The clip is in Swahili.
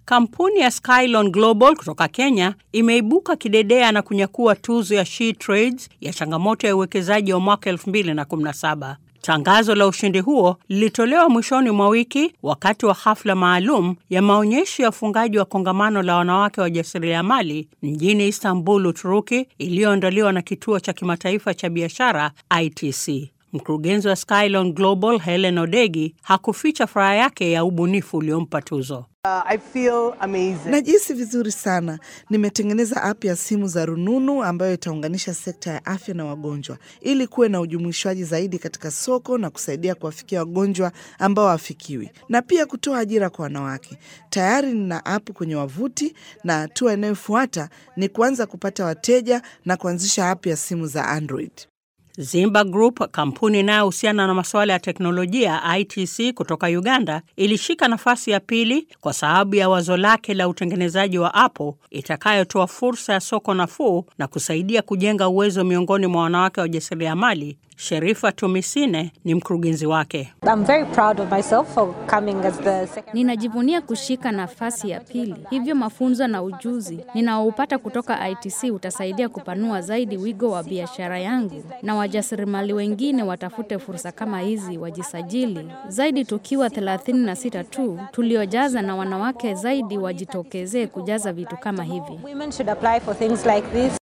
Kampuni ya Skylon Global kutoka Kenya imeibuka kidedea na kunyakua tuzo ya She Trades ya changamoto ya uwekezaji wa mwaka 2017. Tangazo la ushindi huo lilitolewa mwishoni mwa wiki wakati wa hafla maalum ya maonyesho ya ufungaji wa kongamano la wanawake wajasiriamali mjini Istanbul, Uturuki, iliyoandaliwa na kituo cha kimataifa cha biashara ITC. Mkurugenzi wa Skylon Global Helen Odegi hakuficha furaha yake ya ubunifu uliompa tuzo. Uh, I feel amazing. Najihisi vizuri sana. Nimetengeneza app ya simu za rununu ambayo itaunganisha sekta ya afya na wagonjwa ili kuwe na ujumuishwaji zaidi katika soko na kusaidia kuwafikia wagonjwa ambao hawafikiwi na pia kutoa ajira kwa wanawake. Tayari nina app kwenye wavuti na hatua inayofuata ni kuanza kupata wateja na kuanzisha app ya simu za Android. Zimba Group, kampuni inayohusiana na masuala ya teknolojia ITC kutoka Uganda, ilishika nafasi ya pili kwa sababu ya wazo lake la utengenezaji wa apo itakayotoa fursa ya soko nafuu na kusaidia kujenga uwezo miongoni mwa wanawake wajasiriamali. Sherifa Tumisine ni mkurugenzi wake. I'm very proud of myself for coming as the second. Ninajivunia kushika nafasi ya pili, hivyo mafunzo na ujuzi ninaoupata kutoka ITC utasaidia kupanua zaidi wigo wa biashara yangu, na wajasiriamali wengine watafute fursa kama hizi, wajisajili zaidi. Tukiwa 36 tu tuliojaza, na wanawake zaidi wajitokezee kujaza vitu kama hivi. Women should apply for things like this.